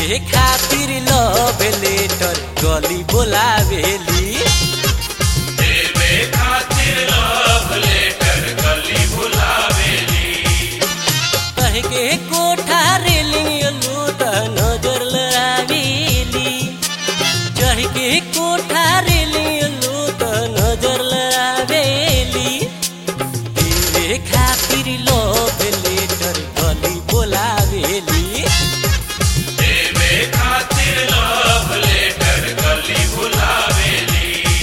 देवे खातिर love letter गली बोलावेली देवे खातिर लव लेटर गली बुलावेली कह के कोठा रेलिंग लूट नजर लड़ावेली चढ़ के कोठा रेलिंग लूट नजर लड़ावेली देवे खातिर लव लेटर गली बोलावेली देवे खातिर लव लेटर गली बुलावेली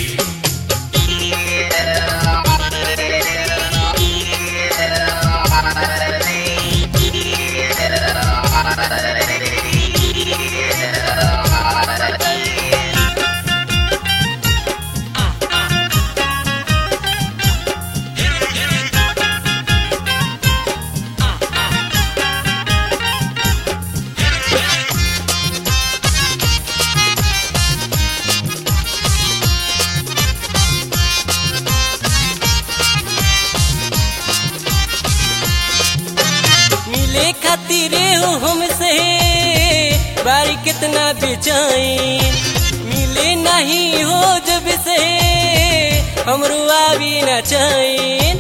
मिले खातिर हो हमसे बारी कितना बेचैन मिले नहीं हो जब से हमरो आवी न चैन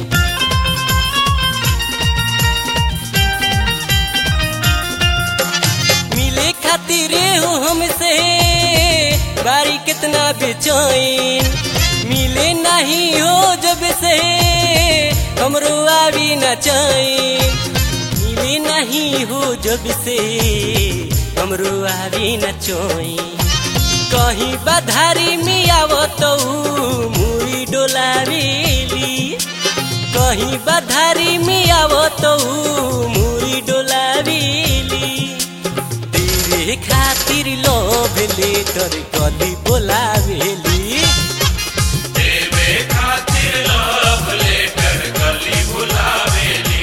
मिले खातिर हो हमसे बारी कितना बेचैन मिले नहीं हो जब से हमरो आवी न चैन मिले नहीं हो जब से हमरो आवी न चैन कहीं बधारी में आवत मुई डोलावेली कहीं बधारी में आवत मुई डोलावेली तेरे खातिर लोभ लेटर कली बोलावेली देवे खातिर लव लेटर गली बुलावेली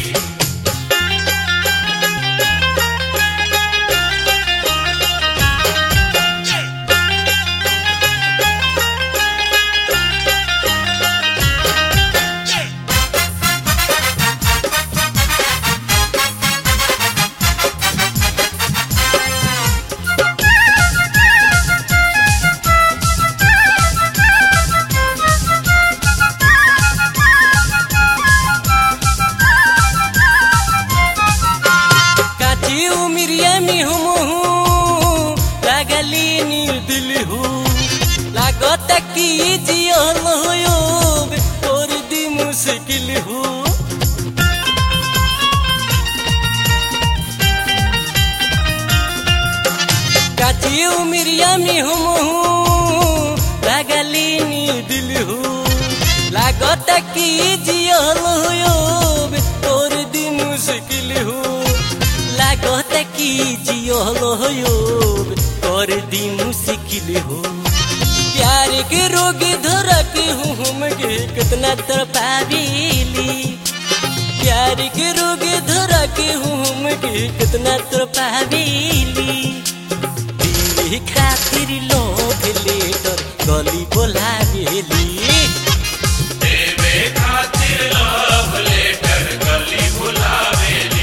काची उमिरिया में हम हूँ लागली नील दिल हूँ लागत की जियल होयोब और दी मुश्किल हूँ काची उमिरिया में हम हूँ लागली नील दिल हूँ लागत की जियल होयोब और दी मुश्किल हूँ लागत की जियल होयोब और दी मुश्किल हूँ प्यार के रोग धरक हूँ हम के कितना तरपावेली प्यार के रोग धरक हूँ हम के कितना तरपावेली दिल खातिर लोभ लेटर गली बोलावेली देवे खातिर लव लेटर गली बुलावेली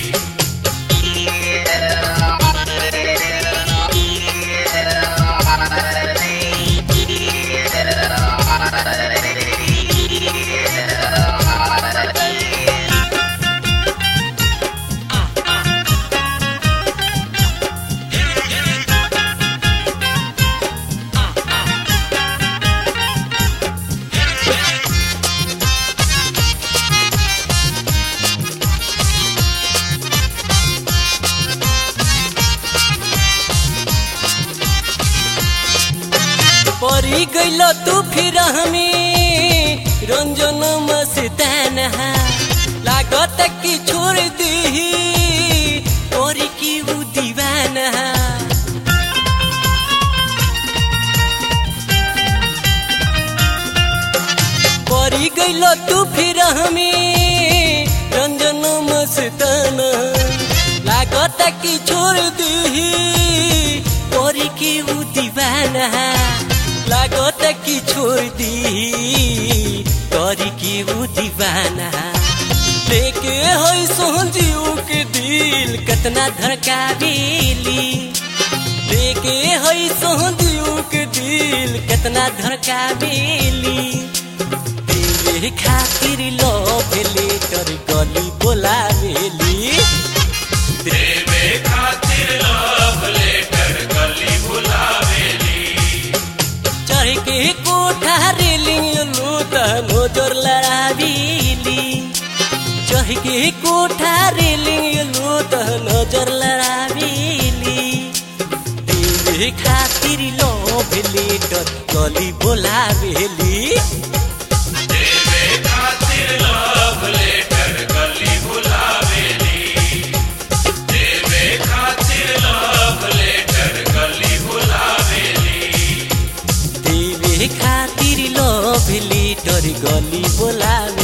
परी गइल तू फिर हमें रंजन मस्तान लागत की छोड़ दी परी की उ दीवाना परी गइल तू फिर हमें रंजन मस्तान लागत की छोड़ दी परी की उ दीवाना लागत की छोड़ दी करी की उ दीवाना लेके होई सोहजीव के दिल कतना धड़कावेली सोहदियों के दिल कितना धड़का बेली देवे खातिर लव लेटर गली बोला बेली देवे खातिर लव लेटर गली बुलावेली चढ़ के कोठा रेलिंग लूट नजर लड़ाबीली चढ़ के कोठा रेलिंग लूट नजर लड़ाबीली देवे खातिर लव लेटर गली बोलावेली देवे खातिर लव लेटर गली बुलावेली देवे खातिर लव लेटर गली बुलावेली देवे खातिर लव लेटर गली बोलावेली